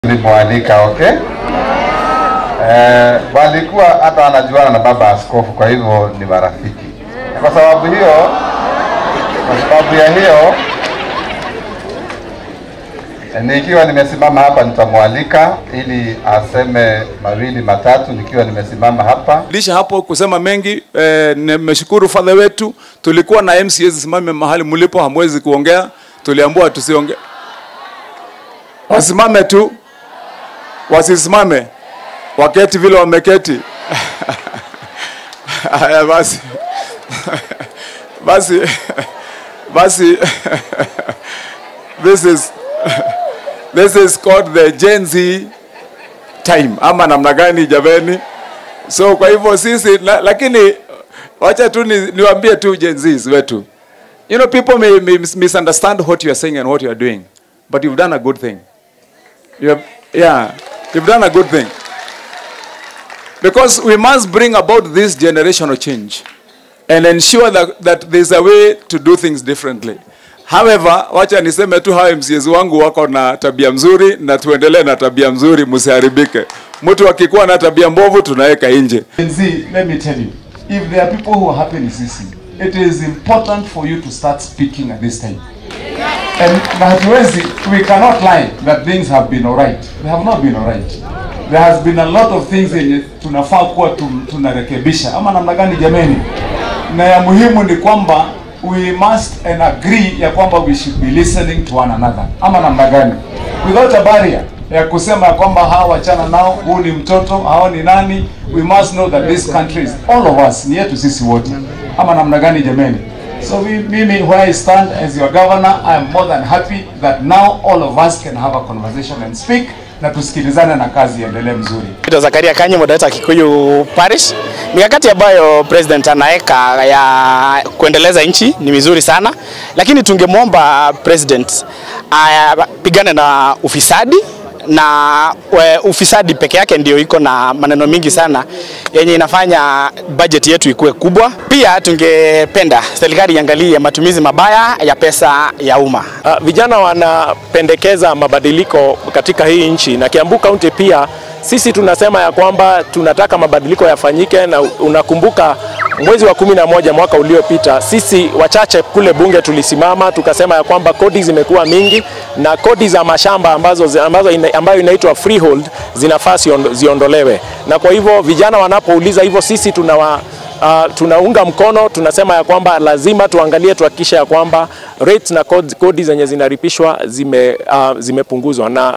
Nilimwalika, okay. Eh, walikuwa hata wanajuana na baba askofu, kwa hivyo ni marafiki. Kwa sababu hiyo, kwa sababu ya hiyo eh, nikiwa nimesimama hapa nitamwalika ili aseme mawili matatu nikiwa nimesimama hapa. lisha hapo kusema mengi eh, nimeshukuru fadha wetu. Tulikuwa na MCS simame mahali mlipo, hamwezi kuongea, tuliambiwa tusiongee, wasimame tu, wasisimame, waketi vile wameketi. Haya basi basi basi this is this is called the Gen Z time ama namna gani jameni? So kwa hivyo sisi la, lakini wacha tu ni, niwaambie tu Gen Zs wetu. You know people may, may mis- misunderstand what you are saying and what you are doing, but you've done a good thing. You have, yeah, you've done a good thing. Because we must bring about this generational change and ensure that, that there's a way to do things differently. However, wacha niseme tu hawa MCAs wangu wako na tabia mzuri na tuendelee na tabia mzuri, msiharibike. Mtu akikuwa na tabia mbovu tunaweka nje. And see, let me tell you, if there are people who are happy in CC, it is important for you to start speaking at this time. And na hatuwezi, we cannot lie that things have been alright. They have not been alright. There has been a lot of things yenye tunafaa kuwa tum- tunarekebisha ama namna gani jameni? Na ya muhimu ni kwamba we must and agree ya kwamba we should be listening to one another ama namna gani? Without a barrier ya kusema ya kwamba hawa wachana nao, huu ni mtoto, hao ni nani. We must know that this country is all of us, ni yetu sisi wote ama namna gani jameni? So we, mimi where I stand as your governor, I am more than happy that now all of us can have a conversation and speak na tusikilizane na kazi iendelee mzuri. Naitwa Zakaria Kanyi, moderator Kikuyu Parish. Mikakati ambayo president anaweka ya kuendeleza nchi ni mizuri sana, lakini tungemwomba president apigane na ufisadi na we, ufisadi peke yake ndio iko na maneno mingi sana yenye inafanya budget yetu ikuwe kubwa. Pia tungependa serikali iangalie matumizi mabaya ya pesa ya umma. Uh, vijana wanapendekeza mabadiliko katika hii nchi na Kiambu County pia sisi tunasema ya kwamba tunataka mabadiliko yafanyike, na unakumbuka mwezi wa kumi na moja mwaka uliopita sisi wachache kule bunge tulisimama tukasema ya kwamba kodi zimekuwa mingi na kodi za mashamba ambazo, ambazo ina, ambayo inaitwa freehold zinafaa siondo- ziondolewe, na kwa hivyo vijana wanapouliza hivyo sisi tunawa Uh, tunaunga mkono, tunasema ya kwamba lazima tuangalie, tuhakikishe ya kwamba rates na kodi, kodi zenye zinaripishwa zime, uh, zimepunguzwa na